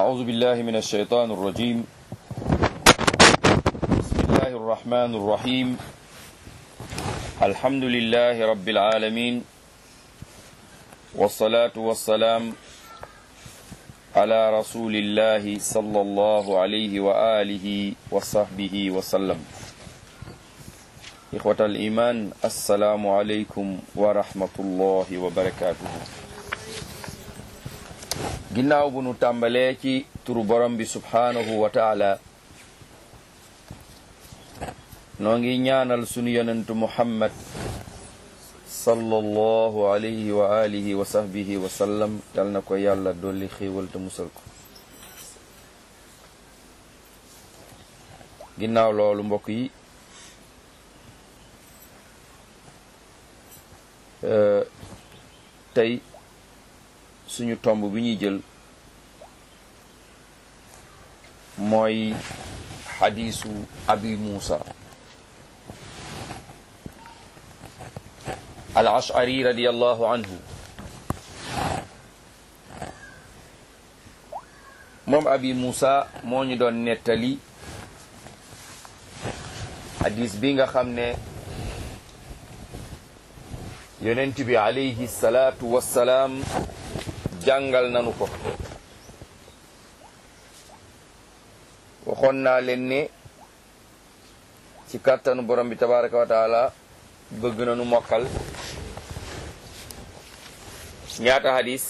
أعوذ بالله من الشيطان الرجيم بسم الله الرحمن الرحيم الحمد لله رب العالمين والصلاة والسلام على رسول الله صلى الله عليه وآله وصحبه وسلم إخوة الإيمان السلام عليكم ورحمة الله وبركاته ginnaaw bu nu tàmbalee ci turu borom bi subhaanahu wa taala noo ngi ñaanal sunu yonentu muhammad sallallahu alayhi wa alihi wa sahbihi wa sallam yal na ko yàlla dolli xéewal te musal ko ginnaaw loolu mbokk yi tey suñu tomb bi ñuy jël mooy xadiisu abi muusa al ashari radiallahu anhu moom abi muusa moo ñu doon nettali xadiis bi nga xam ne yonent bi alayhi salaatu wassalaam jàngal nanu ko waxoon naa leen ne ci kàttanu borom bi tabaraka wa taala bëgg nanu mokkal ñaata hadis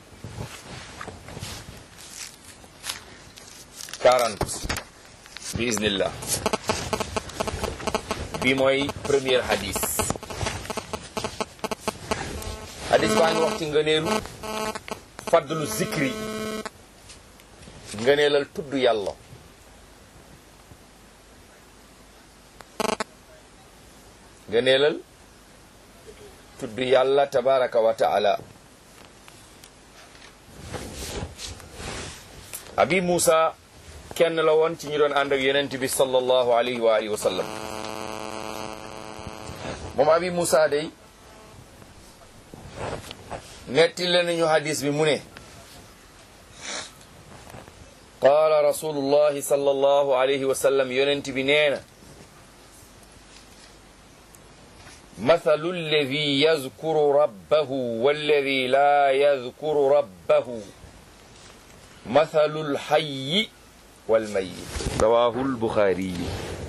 quarante bi iznillah bi mooy premier hadis hadis baa ngi wax ci ngëneelu fadlu zikri ngëneelal tudd yàlla ngëneelal tudd yàlla tabaraka wa taala abi Muusa kenn la woon ci ñu doon ànd ak yonent bi sallallahu alayhi wa alihi wa sallam moom abi Muusa day netti la nañu hadis bi mu ne qaala rasulullahi sallallahu alayhi wa sallam yonent bi nee na mathalu alladi yazkuru rabbahu walladi laa yazkuru rabbahu mathalu lxayyi walmayit rawahu lbuxaariyi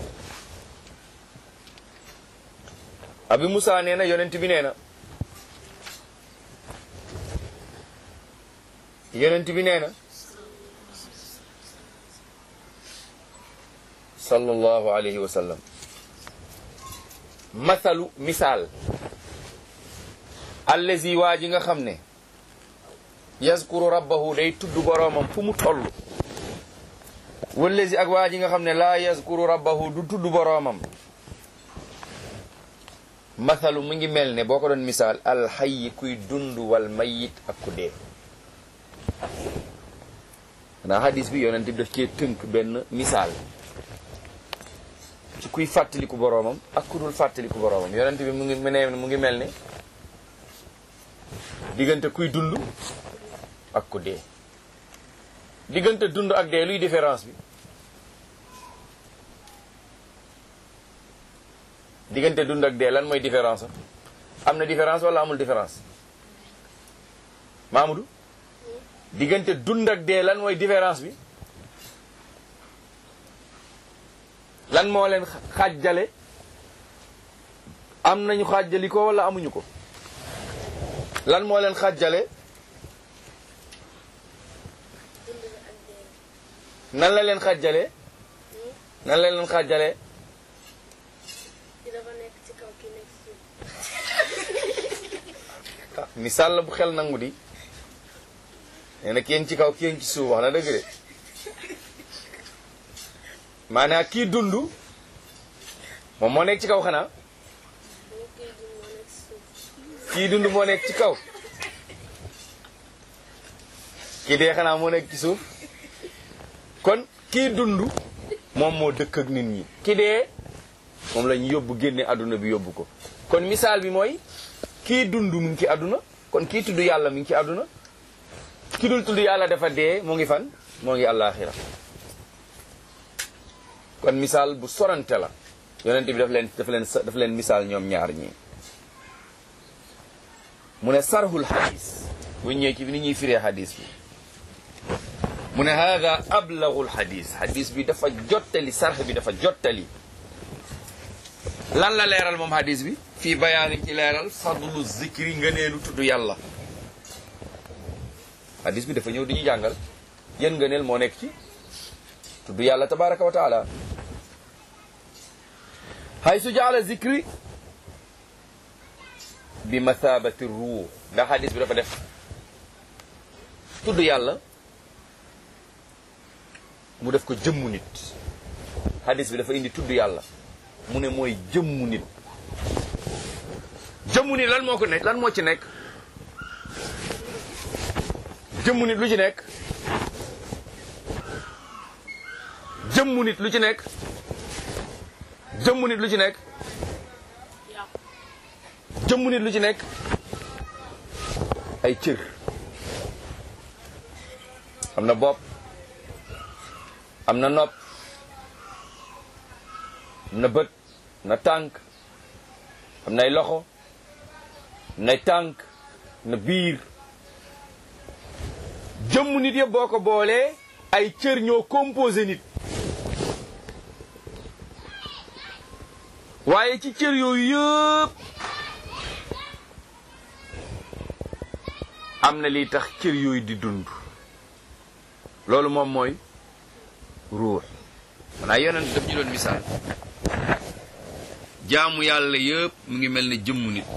abi Musa nee na yonent bi nee na yonent bi nee na sallallahu alayhi wa sallam mathalu misaal allazi waa ji nga xam ne yazkuru rabbahu day tudd boroomam fu mu toll wallazi ak waa ji nga xam ne laa yazkuru rabbahu du tudd boroomam mathalu mu ngi mel ne boo ko doon misaal alxayyi kuy dund wal mayit ak ku dee xanaa hadis bi yonent bi daf cee tënk benn misaal ci kuy fàttaliku boroomam ak ku dul fàttaliku boroomam yonent bi mu ngi mu ngi mel ne diggante kuy dund ak ku dee diggante dund ak dee luy différence bi diggante dund ak dee lan mooy différence am na différence wala amul différence Mamadou diggante dund ak dee lan mooy différence bi lan moo leen xàjjale am nañu xàjjali ko wala amuñu ko lan moo leen xàjjale nan la leen xàjjale nan la leen xàjjale ah misaal la bu xel nangu di nee na kenn ci kaw kenn ci suuf wax na dëgg de maanaam kii dund moom moo nekk ci kaw xanaa kii dund moo nekk ci kaw kii dee xanaa moo nekk ci suuf kon kii dund moom moo dëkk ak nit ñi ki dee moom la ñu yóbbu génne àdduna bi yóbbu ko kon misaal bi mooy kii dund mu ngi ci àdduna kon kii tudd yàlla mi ngi ci àdduna ki dul tudd yàlla dafa dee mu ngi fan moo ngi àllaaxira kon misaal bu sorante la yonent bi daf leen daf leen daf leen misaal ñoom ñaar ñii mu ne sarhul xadis bu ñëwee ci bi ni ñuy firee xadis bi mu ne hada ablagul xadis xadis bi dafa jottali sarx bi dafa jottali lan la leeral moom xadis bi fii bayaani ci leeral fadlu zikri ngëneelu tudd yàlla xadis bi dafa ñëw di ñu jàngal yéen ngëneel moo nekk ci tudd yàlla tabaraka wa taala hay su jaala zikri bi mathabati ruux ndax xadis bi dafa def tudd yàlla mu def ko jëmmu nit xadis bi dafa indi tudd yàlla mu ne mooy jëmmu nit jëmmu nit lan moo ko nekk lan moo ci nekk jëmmu nit lu ci nekk jëmmu nit lu ci nekk jëmmu nit lu ci nekk jëmmu nit lu ci nekk ay cër am na bopp am na nopp am na bët am na tànk am nay loxo am nay tànk am na biir jëmm nit yëpp boo ko boolee ay cër ñoo composé nit waaye ci cër yooyu yëpp am na lii tax cër yooyu di dund loolu moom mooy ruux xanaa yonent daf ñu doon misaal jaamu yàlla yëpp mu ngi mel ne jëmmu nit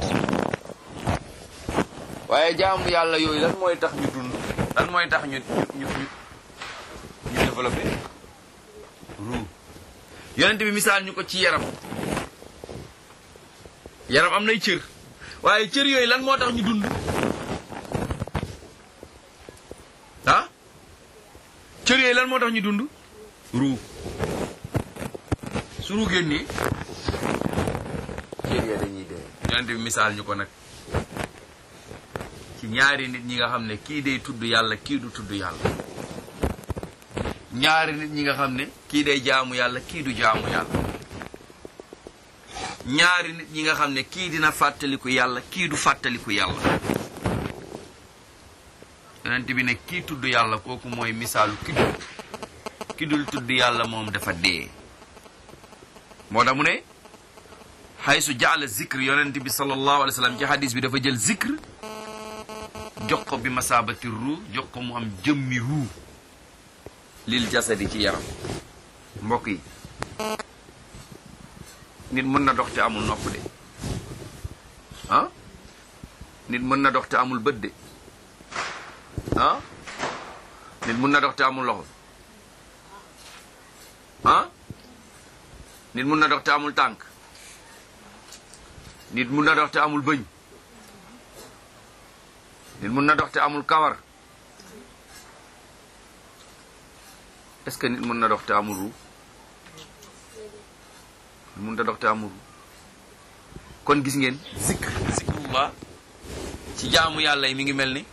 waaye jaamu yàlla yooyu lan mooy tax ñu dund lan mooy tax ñu ñu ñu ñu développé ruux yonent bi misaal ñu ko ci yaram yaram am nay cër waaye cër yooyu lan moo tax ñu dund ah cër yooyu lan moo tax ñu dund ruu su ruu génnee cër yooyu dañuy dee yonent bi misaal ñu ko nag ci ñaari nit ñi nga xam ne kii day tudd yàlla kii du tudd yàlla ñaari nit ñi nga xam ne kii day jaamu yàlla kii du jaamu yàlla ñaari nit ñi nga xam ne kii dina fàttaliku yàlla kii du fàttaliku yàlla yonent bi ne kii tudd yàlla kooku mooy misaalu ki dul ki dul tudd yàlla moom dafa dee moo tax mu ne xaysu jaala zikr yonent bi sallallahu alayhi wa sallam ci hadis bi dafa jël zikr jox ko bi masaabati ruu jox ko mu am jëmmi ruu lil jasadi ci yaram mbokk yi nit mën na dox te amul nopp de ah nit mën na dox te amul bët de ah nit mën na dox te amul loxo ah nit mën na dox te amul tànk nit mën na dox te amul bëñ nit mën na dox te amul kawar est-ce que nit mën na dox te amul ru nit mën na dox te amul ru kon gis ngeen zikr zikrullah ci jaamu yàlla yi mi ngi mel ni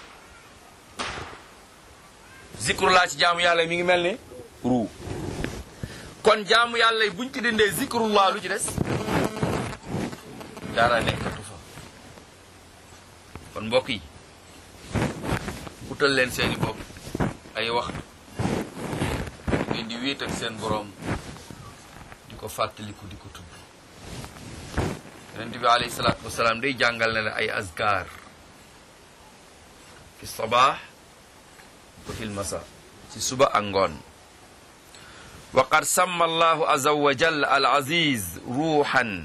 zikrullah ci jaamu yàlla yi mi ngi mel ni ru kon jaamu yàlla yi buñ ci dindee zikrullah lu ci des dara nekkatu fa kon mbokk yi utal leen seeni bopp ay wax ngeen di wéet ak seen boroom di ko fàttaliku di ko tudd yonent bi alayhi salaatu wasalaam day jàngal na la ay azkar fi sabaax wa fil masa ci suba ak ngoon wa qad samma allahu azza wa jalla al aziz ruuxan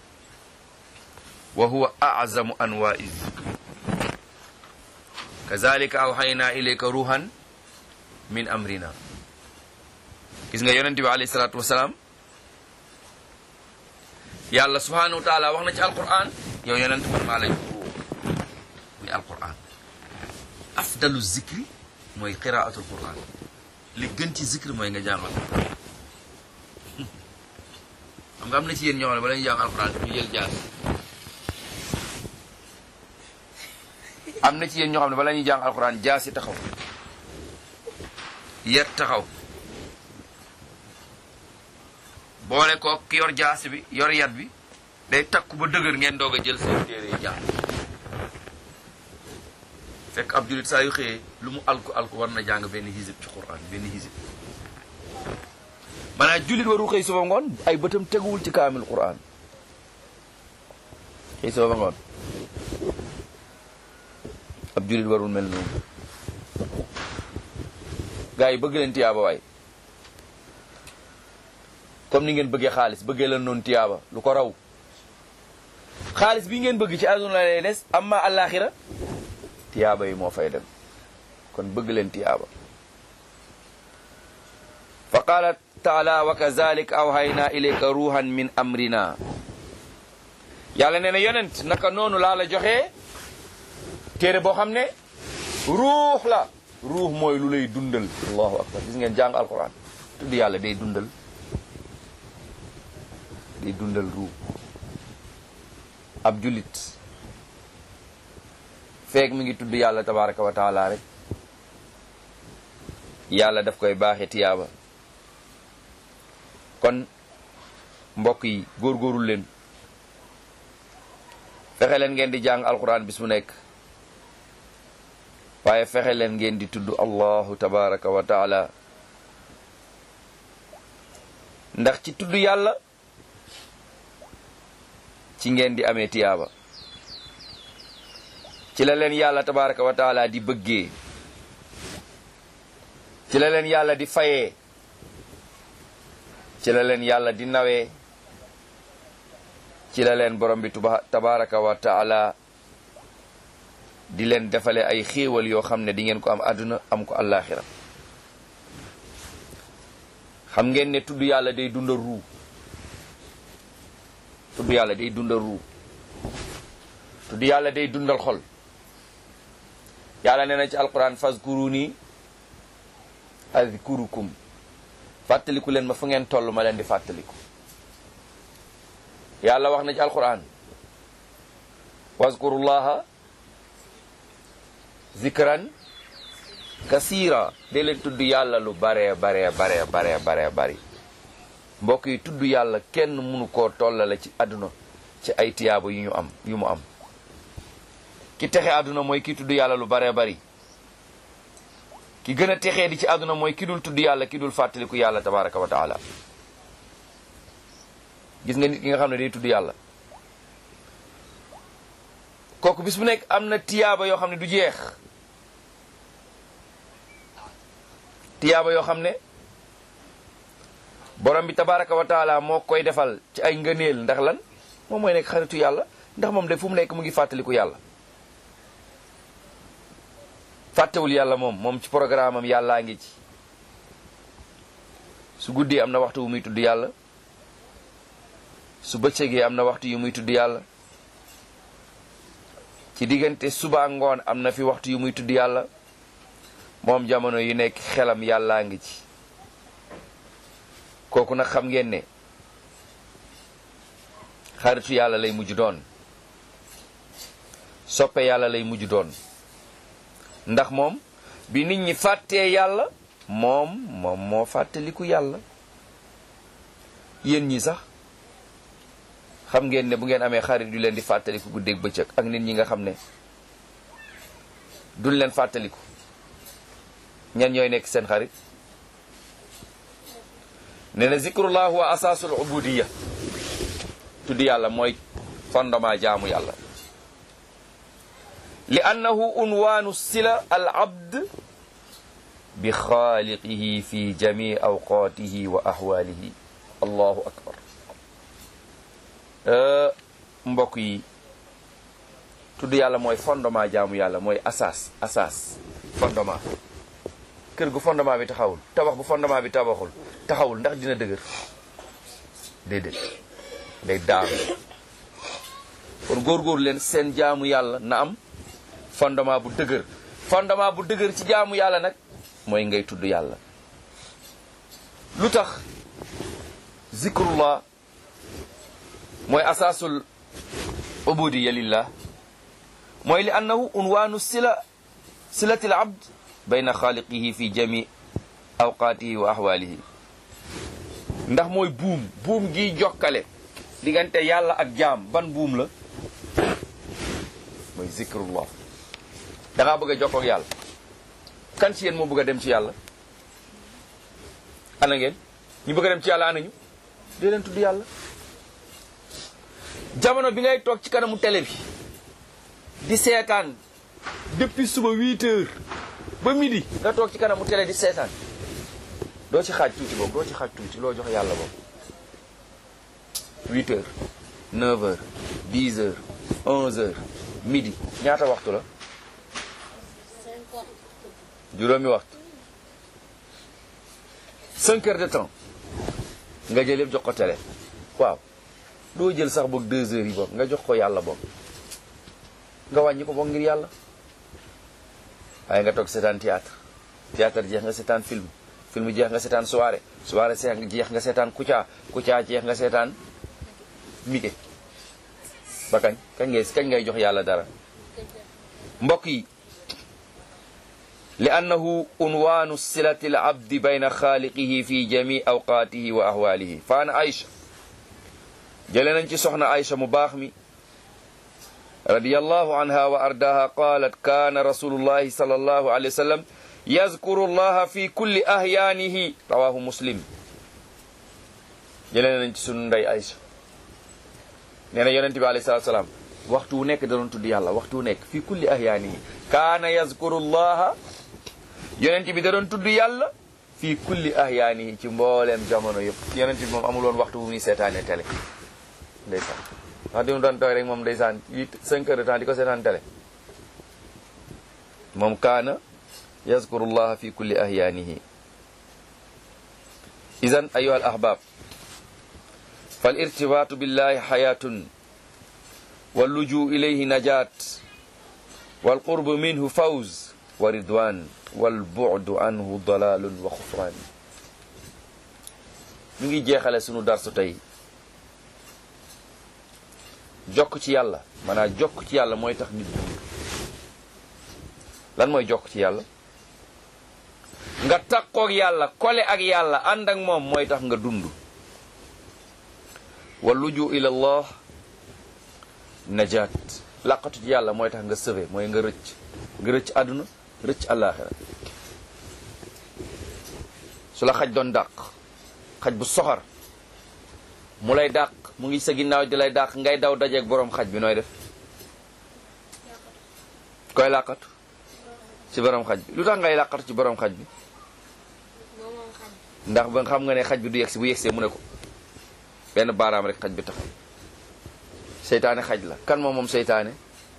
wa huwa azamu anwaai zikr kazalika awxayna ilayka ruuxan min amrina gis nga yonente bi alayhi salaatu wasalaam yàlla subhanahu wa taala wax na ci alquran yow yonente man maa lay ruux muy alquran afdalu zikri mooy qiraatul quran li gën ci zikri mooy nga jàng alquran xam nga am na ci yéen ñoo xam ne bala ñu jàng alquran ñu jël jaar am na ci yéen ñoo xam ne bala ñuy jàng alquran jaasi taxaw yet taxaw boole ko ki yor jaasi bi yor yat bi day takku ba dëgër ngeen doog a jël seen téere yi jàng fekk ab julit saa yu xëyee lu mu alku alku war na jàng benn hisib ci quran benn hisib maanaam julit waru xëy suba ngoon ay bëtam teguwul ci kaamil quran xëy suba ngoon ab julit warul mel noonu gaa yi bëgg leen tiyaaba waay comme ni ngeen bëggee xaalis bëggee leen noonu tiyaaba lu ko raw xaalis bi ngeen bëgg ci àdduna la lay des amma àllaaxira tiyaaba yi moo fay dem kon bëgg leen tiyaaba fa qaala taala wa kazalik awhayna ilayka ruhan min amrina yàlla nee na yonent naka noonu laa la joxee téere boo xam ne ruux la ruux mooy lu lay dundal allahu akbar gis ngeen jàng alquran tudd yàlla day dundal day dundal ruux ab jullit feek mi ngi tudd yàlla tabaraka wa taala rek yàlla daf koy baaxe tiyaaba kon mbokk yi góorgóorul leen fexe leen ngeen di jàng alquran bis mu nekk waaye fexe leen ngeen di tudd allahu tabaraka wa taala ndax ci tudd yàlla ci ngeen di amee tiyaaba ci la leen yàlla tabaraka wa taala di bëggee ci la leen yàlla di fayee ci la leen yàlla di nawee ci la leen borom bi tuba tabaraka wa taala di leen defale ay xéewal yoo xam ne di ngeen ko am àdduna am ko àllaaxira xam ngeen ne tudd yàlla day dundal ruu tudd yàlla day dundal ruu tudd yàlla day dundal xol yàlla nee na ci alquran fazkuruni azkurukum fàttaliku leen ma fu ngeen toll ma leen di fàttaliku yàlla wax na ci alquran wazkurullaha zikran kasira de leen tudd yàlla lu baree baree baree baree baree bari mbokk yi tudd yàlla kenn mënu koo tollale ci àdduna ci ay tiyaaba yu ñu am yu mu am ki texe àdduna mooy ki tudd yàlla lu baree bari ki gën a texee di ci àdduna mooy ki dul tudd yàlla ki dul fàttaliku yàlla tabaraka wa taala gis nga nit ki nga xam ne day tudd yàlla kooku bis bu nekk am na tiyaaba yoo xam ne du jeex tiyaaba yoo xam ne borom bi tabaraka wa taala moo koy defal ci ay ngëneel ndax lan moom mooy nekk xaritu yàlla ndax moom de fu mu nekk mu ngi fàttaliku yàlla fàttewul yàlla moom moom ci programme am yàllaa ngi ci su guddee am na waxtu wu muy tudd yàlla su bëccëgee am na waxtu yu muy tudd yàlla ci diggante suba ngoon am na fi waxtu yu muy tudd yàlla moom jamono yu nekk xelam yàllaa ngi ci kooku nag xam ngeen ne xaritu yàlla lay mujj doon soppe yàlla lay mujj doon ndax moom bi nit ñi fàttee yàlla moom moom moo fàttaliku yàlla yéen ñi sax xam ngeen ne bu ngeen amee xarit yu leen di fàttaliku guddeeg bëccëg ak nit ñi nga xam ne duñ leen fàttaliku ñan ñooy nekk seen xarit nee na zikrullah wa asaasul ubudiya tudd yàlla mooy fondement jaamu yàlla li annahu unwaanu sila al abd bi xaaliqihi fi jami awqaatihi wa ahwaalihi allahu akbar mbokk yi tudd yàlla mooy fondement jaamu yàlla mooy asaas asaas fondement kër gu fondement bi taxawul tabax bu fondement bi tabaxul taxawul ndax dina dëgër déedéet day daanu kon góorgóorlu leen seen jaamu yàlla na am fondement bu dëgër fondement bu dëgër ci jaamu yàlla nag mooy ngay tudd yàlla lu tax zikrullah mooy asaasul ubudiya lillah mooy li annahu unwaanu sila silati al abd bayna xaaliqihi fi jami awqaatihi wa ahwaalihi ndax mooy buum buum gi jokkale diggante yàlla ak jaam ban buum la mooy zikrullah da ngaa bëgg a jokkoo ak yàlla kan ci yéen moo bëgg a dem ci yàlla ana ngeen ñu bëgg a dem ci yàlla ana ñu dee leen tudd yàlla jamono bi ngay toog ci kanamu télé bi di seetaan depuis suba 8 heures ba midi nga toog ci kanamu télé di seetaan doo ci xaaj tuuti boobu doo ci xaaj tuuti loo jox yàlla boobu 8 heures 9 heures 10 heures 11 heures midi ñaata waxtu la juróomi waxtu 5 heures de temps nga jël yëpp jox ko télé waaw doo jël sax boog 2 heures yi boog nga jox ko yàlla boog nga wàññi ko boog ngir yàlla waaye nga toog seetaan théâtre théâtre jeex nga seetaan film film jeex nga seetaan soirée soirée jeex nga seetaan Kouthia Kouthia jeex nga seetaan Miguel ba kañ kañ ngay kañ ngay jox yàlla dara mbokk yi li annahu unwaanu silati al abdi bayna xaaliqihi fi jami awqaatihi wa ahwaalihi fa ana Aïcha jële nañ ci soxna Aïcha mu baax mi radiyallahu anha wa ardaha qalat kaana rasulullahi sallallahu alayhi wa sallam yazkuru allaha fi kulli ahyaanihi rawahu muslim jëlee nañ ci sunu ndey Aïcha nee na yonente bi alayhi salatu salaam waxtu wu nekk da doon tudd yàlla waxtu wu nekk fi kulli ahyaanihi kaana yazkuru allaha yonente bi da doon tudd yàlla fi kulli ahyaanihi ci mbooleem jamono yëpp yonente bi moom amul woon waxtu bu muy seetaane télé ndeysaan wax di mu doon tooy rek moom ndeysaan huit cinq heures de temps di ko seetaan télé moom kaana yazkuru llaha fi kulli ahyaanihi idan ayuha al ahbab fal irtibaatu billahi xayatun walluju ilayhi najat walqurbu minhu fawz wa ridwan walbudu anhu dalalun wa xufran ñu ngi jeexale sunu darsu tey jokk ci yàlla maanaam jokk ci yàlla mooy tax nit dund lan mooy jokk ci yàlla nga takkoog yàlla kole ak yàlla ànd ak moom mooy tax nga dund wa luju ila allah najaat laqatu ci yàlla mooy tax nga sauvé mooy nga rëcc nga rëcc àdduna rëcc àllaaxira su la xaj doon dàq xaj bu soxor mu lay dàq mu ngi sa ginnaaw di lay dàq ngay daw dajeeg boroom xaj bi nooy def koy làqatu ci boroom xaj bi lu tax ngay làqatu ci boroom xaj bi ndax ba xam nga ne xaj bi du yegsi bu yegsee mu ne ko benn baaraam rek xaj bi taxaw seytaane xaj la kan moom moom seytaane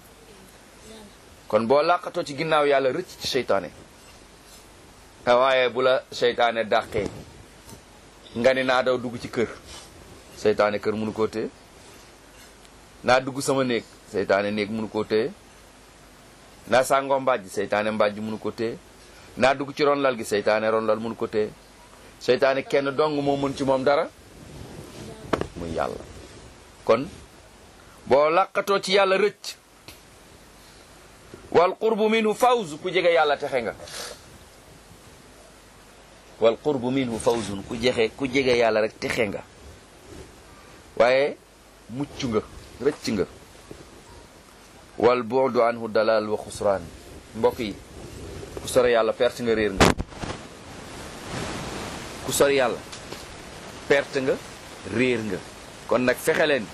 kon boo làqatoo ci ginnaaw yàlla rëcc ci seytaane waaye bu la seytaane dàqee nga ni naa daw dugg ci kër seytaane kër mënu koo téye naa dugg sama néeg seytaane néeg mënu koo téye naa sàngoo mbàjj seytaane mbàjj mënu ko téye naa dugg ci ronlal gi seytaane ronlal mënu ko téye seytaane kenn dong moo mën ci moom dara muy yàlla kon boo làqatoo ci yàlla rëcc wal qurbu minhu fawz ku jege yàlla texe nga wal qurbu minhu fawzun ku jexe ku jege yàlla rek texe nga waaye mucc nga rëcc nga wal bu'du anhu dalal wa xusraan mbokk yi ku sore yàlla perte nga réer nga ku sore yàlla perte nga réer nga kon nag fexe leen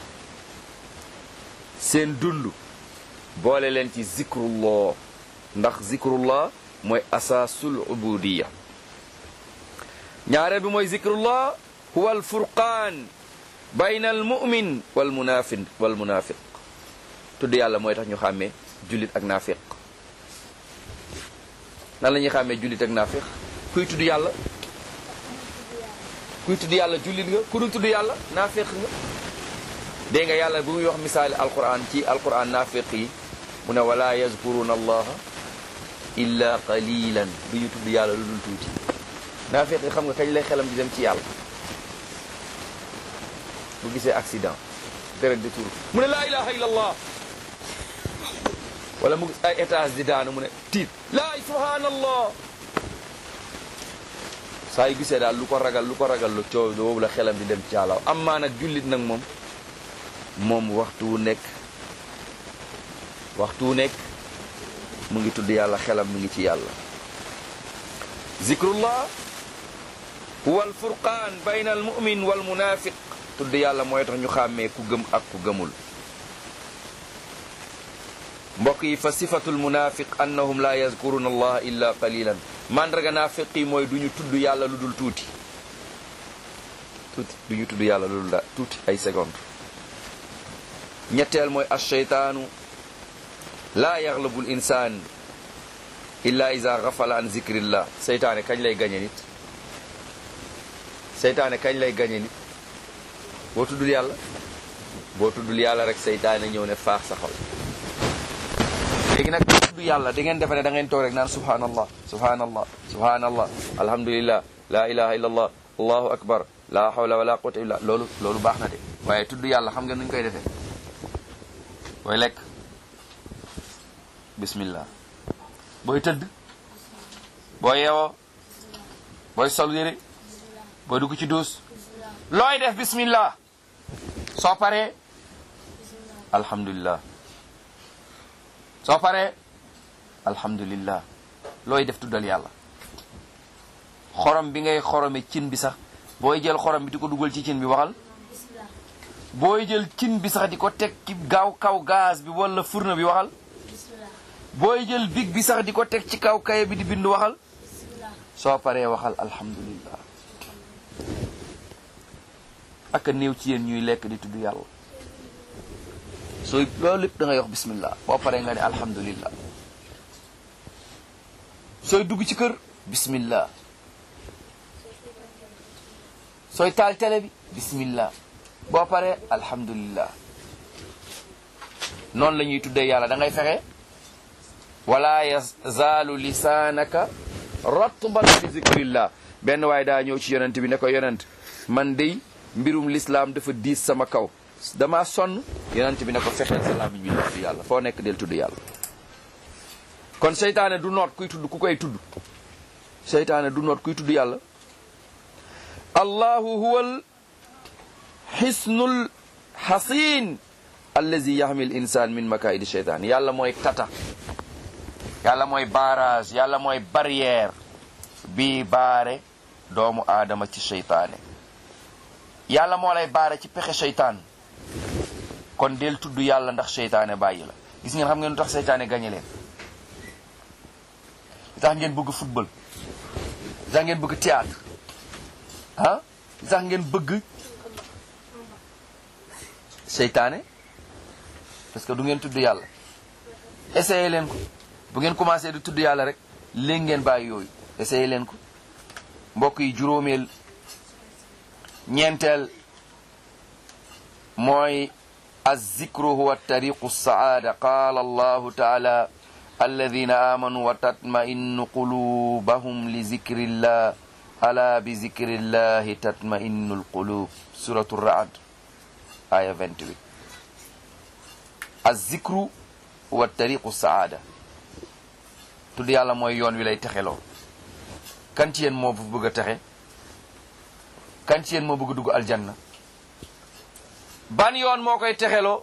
seen dund boole leen ci zikrullah ndax zikrullah mooy asaasul ubudiya ñaareel bi mooy zikrullah huwa al furqaan bayna al mu'min wal munafiq wal munafiq tudd yàlla mooy tax ñu xàmmee jullit ak naafiq nan la ñuy xàmmee jullit ak naafiq kuy tudd yàlla kuy tudd yàlla jullit nga ku dul tudd yàlla naafiq nga dégg nga yàlla bu muy wax misaali alquran ci alquran naafiq yi mu ne wala yazkuruna allaha illa qalilan du ñu tudd yàlla lu dul tuuti naafiq yi xam nga kañ lay xelam di dem ci yàlla bu gisee accident deret di turu mu ne laa ilaha illa allah wala mu gis ay étage di daanu mu ne tiit laa subhanallah saa yu gisee daal lu ko ragal lu ko ragal lu coow boobu la xelam di dem ci yàlla amaa nag jullit nag moom moom waxtu wu nekk waxtu wu nekk mu ngi tudd yàlla xelam mu ngi ci yàlla zikrullah huwa al furqaan bayna al mumin wal munafiq tudd yàlla mooy tax ñu xàmmee ku gëm ak ku gëmul mbokk yi fa sifatul munafiq annahum la yazkuruna allah illa qalilan mandarga naafiq yi mooy du ñu tudd yàlla lu dul tuuti tuuti du ñu tudd yàlla lu dul da tuuti ay seconde ñetteel mooy alcheytaanu laa yaxlabu l insaan illa ida gafala an zikrillah seytaane kañ lay gañe nit seytaane kañ lay gañe nit boo tuddul yàlla boo tuddul yàlla rek seytaane ñëw ne faax sa xol léegi nag boo tudd yàlla da ngeen defe ne da ngeen toog rek naan subhanallah subhanallah subhanallah alhamdulillah la ilaha illa allah allahu akbar la hawla wala quwwata illa loolu loolu baax na de waaye tudd yàlla xam ngeen nuñ koy defee booy lekk bismillah booy tëdd booy yeewoo booy sol yére booy dugg ci duus looy def bismillah soo paree alhamdulillah soo paree alhamdulillah looy def tuddal yàlla xorom bi ngay xorome cin bi sax booy jël xorom bi di ko dugal ci cin bi waxal booy jël cin bi sax di ko teg ci gaaw kaw gaz bi wala fourneau bi waxal booy jël big bi sax di ko teg ci kaw kaye bi di bind waxal soo paree waxal alhamdulillah ak a néew ci yéen ñuy lekk di tudd yàlla sooy loolu lépp da ngay wax bismillah boo paree nga ne alhamdulillah sooy dugg ci kër bismillah sooy taal télé bi bismillah boo paree alhamdulillah noonu la ñuy tuddee yàlla da ngay fexe wala yazaalu lisaanaka ratban bi zikrillah benn waaye daa ñëw ci yonent bi ne ko yonent man dey mbirum lislaam dafa diis sama kaw dama sonn yonent bi ne ko fexeel sa làmmiñ bi tudd yàlla foo nekk del tudd yàlla kon seytaane du noot kuy tudd ku koy tudd seytaane du noot kuy tudd yàlla allahu huwal xisnul xasin allazi yaxmi l insan min makaidi cheytaan yàlla mooy tata yàlla mooy barrage yàlla mooy barrière bii baare doomu aadama ci cheytaane yàlla moo lay baare ci pexe cheytaan kon del tudd yàlla ndax cheytaane bàyyi la gis ngeen xam ngeen lu tax cheytaane gañe leen lu tax ngeen bëgg football lu tax ngeen bëgg théâtre ah lu tax ngeen bëgg seytaane parce que du ngeen tudd yàlla essayé leen ko bu ngeen commencé di tudd yàlla rek léegi ngeen bàyyi yooyu essayé leen ko mbokk yi juróomeel ñeenteel mooy azzikru huwa tariqu saada qaala allahu taala alladina amanu wa tatma'innu qulubahum li zikrillah ala bi zikrillahi tatma'innu alqulub suratu raad aya 28 azzikru wa tariqu saada tudd yàlla mooy yoon wi lay texeloo kan ci yéen moo bëgg a texe kan ci yéen moo bëgg a dugg aljanna ban yoon moo koy texeloo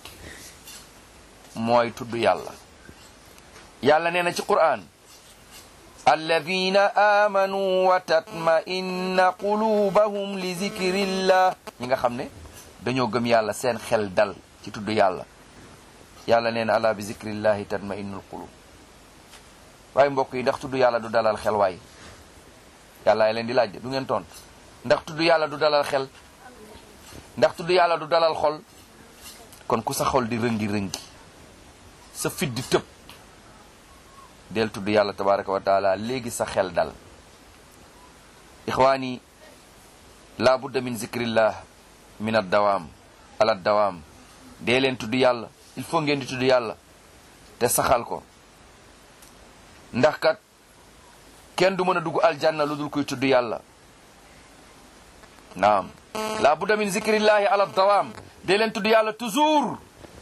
mooy tudd yàlla yàlla nee na ci qur'an alladina amanu wa tatma'inna qulubahum li zikrillah ñi nga xam ne dañoo gëm yàlla seen xel dal ci tudd yàlla yàlla nee na ala bi zikrillahi tatma'innul qulub waaye mbokk yi ndax tudd yàlla du dalal xel waay yàlla leen di laaj de du ngeen tont ndax tudd yàlla du dalal xel ndax tudd yàlla du dalal xol kon ku sa xol di rëngi-rëngi sa fit di tëb del tudd yàlla tabaraka wa taala léegi sa xel dal ixwaani la budda min zikrillah min ad dawaam ala dawaam dee leen tudd yàlla il faut ngeen di tudd yàlla te saxal ko ndax kat kenn du mën a dugg aljanna lu dul koy tudd yàlla naam la budda min zikrillahi ala dawaam dee leen tudd yàlla toujours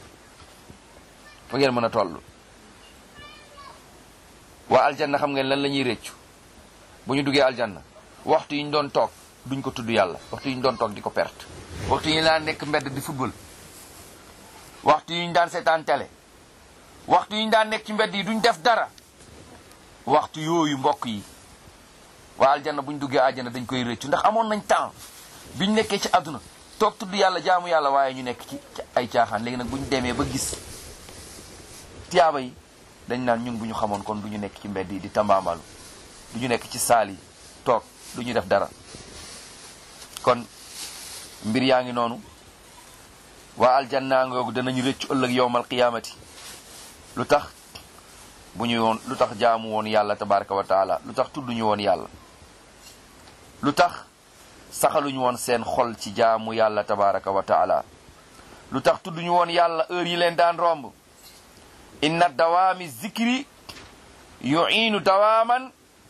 fa ngeen mën a toll waa aljanna xam ngeen lan la ñuy réccu bu ñu duggee aljanna waxtu yi ñu doon toog duñ ko tudd yàlla waxtu yi ñu doon toog di ko perte waxtu yi ñu daan nekk mbedd di football waxtu yi ñu daan seetaan télé waxtu yi ñu daan nekk ci mbedd yi duñ def dara waxtu yooyu mbokk yi waa aljanna buñ duggee aljanna dañ koy rëccu ndax amoon nañ temps biñ nekkee ci àdduna toog tudd yàlla jaamu yàlla waaye ñu nekk ci ay caaxaan léegi nag buñ demee ba gis tiyaaba yi dañ naan ñun bu ñu xamoon kon du ñu nekk ci mbedd yi di tambaambalu du ñu nekk ci saal yi toog du ñu def dara kon mbir yaa ngi noonu waa aljanna ngoogu danañu rëccu ëllëg yowmal qiyaamati lu tax bu ñu woon lu tax jaamu woon yàlla tabaraka wa taala lu tax tudduñu woon yàlla lu tax saxaluñu woon seen xol ci jaamu yàlla tabaraka wa taala lu tax tudduñu woon yàlla heure yi leen daan romb inna dawaami zikri yu'iinu dawaaman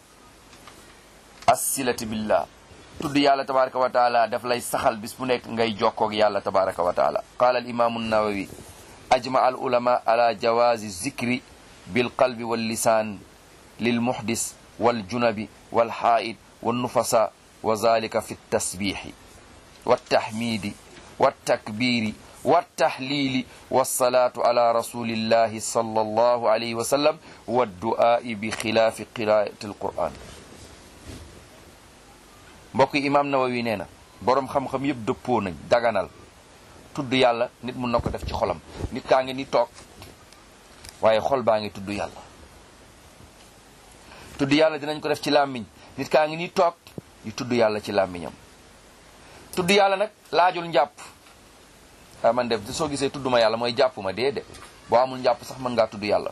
assilati billah tudd yàlla tabaraka wa taala daf lay saxal bis bu nekk ngay jokkoog yàlla tabaraka wa taala qaala al imaamu nawawi ajma al ulama ala jawaazi zikri bil qalbi wal lisaan lil muhdis wal junabi wal haa'id wal nufasa wa zalika fi tasbiixi wa tahmiidi wa takbiiri wa tahliili wa salaatu ala rasulillahi sallallahu alayhi wa sallam wa du'aa'i bi xilaafi qiraa'ati alqur'an mbokk yi imaam Nawawi nee na boroom xam-xam yëpp dëppoo nañ daganal tudd yàlla nit mun na ko def ci xolam nit kaa ngi ni toog waaye xol baa ngi tudd yàlla tudd yàlla dinañ ko def ci làmmiñ nit kaa ngi ni toog di tudd yàlla ci làmmiñam tudd yàlla nag laajul njàpp ah man def soo gisee tudd ma yàlla mooy jàpp ma dee de boo amul njàpp sax mën ngaa tudd yàlla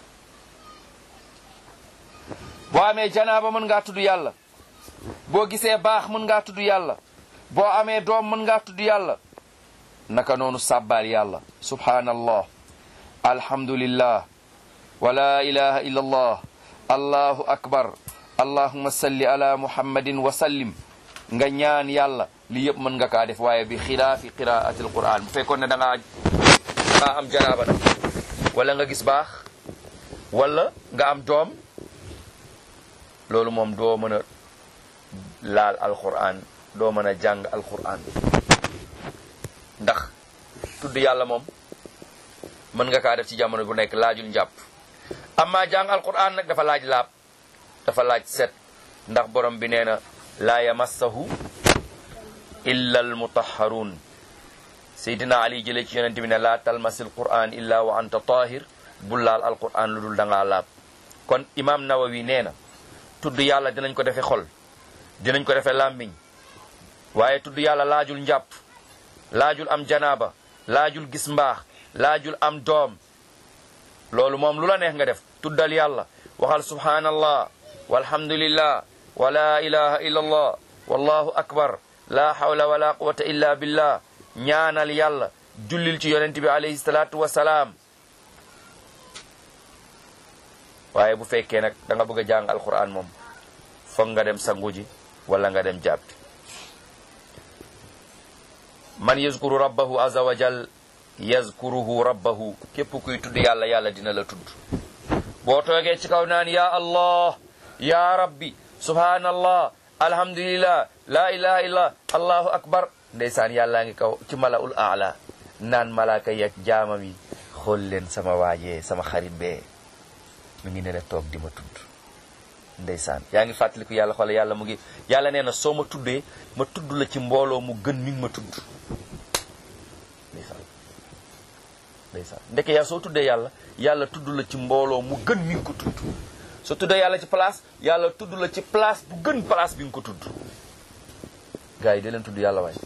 boo amee janaaba mën ngaa tudd yàlla boo gisee baax mën ngaa tudd yàlla boo amee doom mën ngaa tudd yàlla naka noonu sàbbaal yàlla subhaanallah alhamdulillah wa la ilaha illa allah allahu akbar allahumma salli ala muhammadin wa sallim nga ñaan yàlla li yëpp mën nga kaa def waaye bi xilaafi qiraati alquran bu fekkoon ne da ngaa da ngaa am janaaba nag wala nga gis baax wala nga am doom loolu moom doo mën a laal alquran doo mën a jàng alquran ndax tudd yàlla moom mën nga kaa def ci jamono bu nekk laajul njàpp amma jàng alquran nag dafa laaj laab dafa laaj set ndax borom bi nee na laa yamassahu illa almutahharun seydina ali jëlee ci yonente bi ne laa talmasil quran illa wa anta tahir bul laal alquran lu dul da ngaa laab kon imam nawawi nee na tudd yàlla dinañ ko defe xol dinañ ko defe làmmiñ waaye tudd yàlla laajul njàpp laajul am janaaba laajul gis mbaax laajul am doom loolu moom lu la neex nga def tuddal yàlla waxal subhanallah walhamdulillah wa la ilaha illa allah wallahu akbar la hawla wala quwata illa billah ñaanal yàlla jullil ci yonent bi alayhi salatu wasalaam waaye bu fekkee nag da nga bëgg a jàng alquran moom foog nga dem sangu ji wala nga dem jàppi man yazkuru rabbahu azza wa jal yazkuruhu rabbahu képp kuy tudd yàlla yàlla dina la tudd boo toogee ci kaw naan ya allah ya rabbi subhanallah alhamdulillah la ilaha illa allahu akbar ndeysaan yàllaa ngi kaw ci malaul aala naan malaaka yeeg jaamam yi xool leen sama waajee sama xarit bee mu ngi ne la toog di ma tudd ndeysaan yaa ngi fàttaliku yàlla xoole yàlla mu ngi yàlla nee na soo ma tuddee ma tudd la ci mbooloo mu gën mi ngi ma tudd ndeysaan ndeysaan ndeke yaa soo tuddee yàlla yàlla tudd la ci mbooloo mu gën mi ngi ko tudd soo tuddee yàlla ci place yàlla tudd la ci place bu gën place bi nga ko tudd gars yi da leen tudd yàlla waay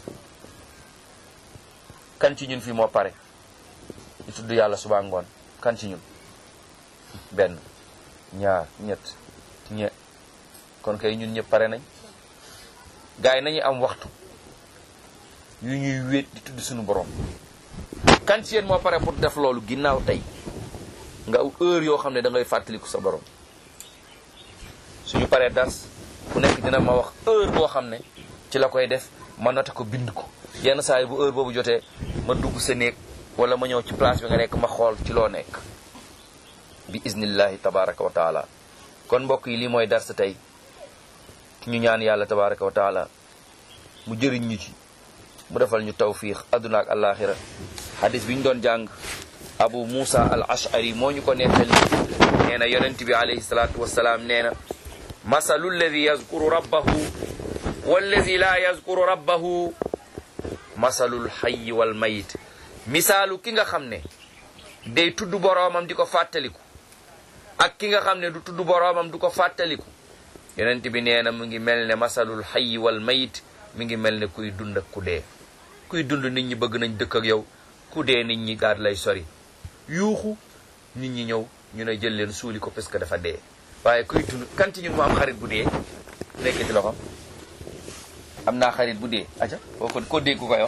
kan ci ñun fii moo pare di tudd yàlla suba ngoon kan ci ñun benn ñaar ñett ñe kon kay ñun ñëpp pare nañ gars yi nañu am waxtu yu ñuy wéet di tudd suñu borom kan ci yéen moo pare pour def loolu ginnaaw tey nga aw heure yoo xam ne da ngay fàttaliku sa borom suñu paree dars ku nekk dina ma wax heure boo xam ne ci la koy def ma noté ko bind ko yenn saa yi bu heure boobu jotee ma dugg sa néeg wala ma ñëw ci place bi nga nekk ma xool ci loo nekk bi iznillahi tabaraka wa taala kon mbokk yi lii mooy dars tey ñu ñaan yàlla tabaraka wa taala mu jëriñ ñu ci mu defal ñu tawfiq adduna ak alaxira hadis bi ñu doon jàng abu musa al ashari moo ñu ko nettali nee na yonent bi alayhi salatu wasalaam nee na masalu alladi yazkuru rabbahu walladi la yazkuru rabbahu masalul hayyi wal mayit misaalu ki nga xam ne day tudd boroomam di ko fàttaliku ak ki nga xam ne du tudd boroomam du ko fàttaliku yonent bi nee na mu ngi mel ne masalul hayyi wal mayit mi ngi mel ne kuy dund ak ku dee kuy dund nit ñi bëgg nañ dëkk ak yow ku dee nit ñi daal lay sori yuuxu nit ñi ñëw ñu ne jël leen suuli ko parce que dafa dee waaye kuy dund kan ci ñun mu am xarit bu dee nekk ci loxo am naa xarit bu dee aca koo ko ko dégg ku koy wax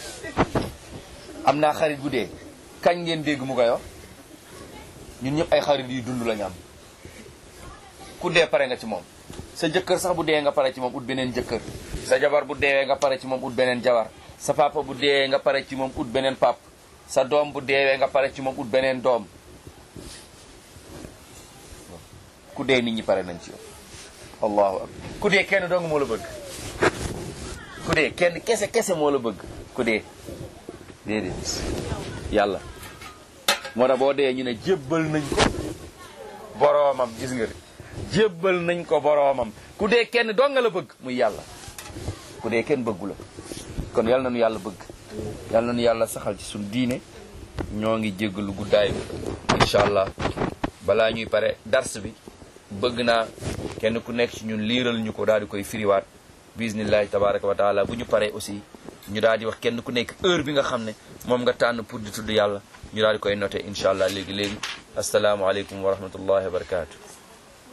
am naa xarit bu dee kañ ngeen dégg mu koy wax ñun ñëpp ay xarit yu dund la ñu am ku dee pare nga ci moom sa jëkkër sax bu dee nga pare ci moom ut beneen jëkkër sa jabar bu deewee nga pare ci moom ut beneen jabar sa papa bu deewee nga pare ci moom ut beneen pap sa doom bu deewee nga pare ci moom ut beneen doom ku dee nit ñi pare nañ ci yow allahu akbar ku dee kenn dong moo la bëgg ku dee kenn kese kese moo la bëgg ku dee déedéet yàlla moo tax boo dee ñu ne jébbal nañ ko boroomam gis nga de jébbal nañ ko boroomam ku dee kenn dong nga la bëgg muy yàlla ku dee kenn bëggu la kon yàlla nañu yàlla bëgg yàlla nañu yàlla saxal ci suñu diine ñoo ngi jéggalu guddaay bi incha allah balaa ñuy pare dars bi bëgg naa kenn ku nekk ci ñun liiral ñu ko daal di koy firiwaat bismillahi tabaraka wa taala bu ñu paree aussi ñu daal di wax kenn ku nekk heure bi nga xam ne moom nga tànn pour di tudd yàlla ñu daal di koy noté incha allah léegi léegi asalaamualeykum wa rahmatullahi wa barakatu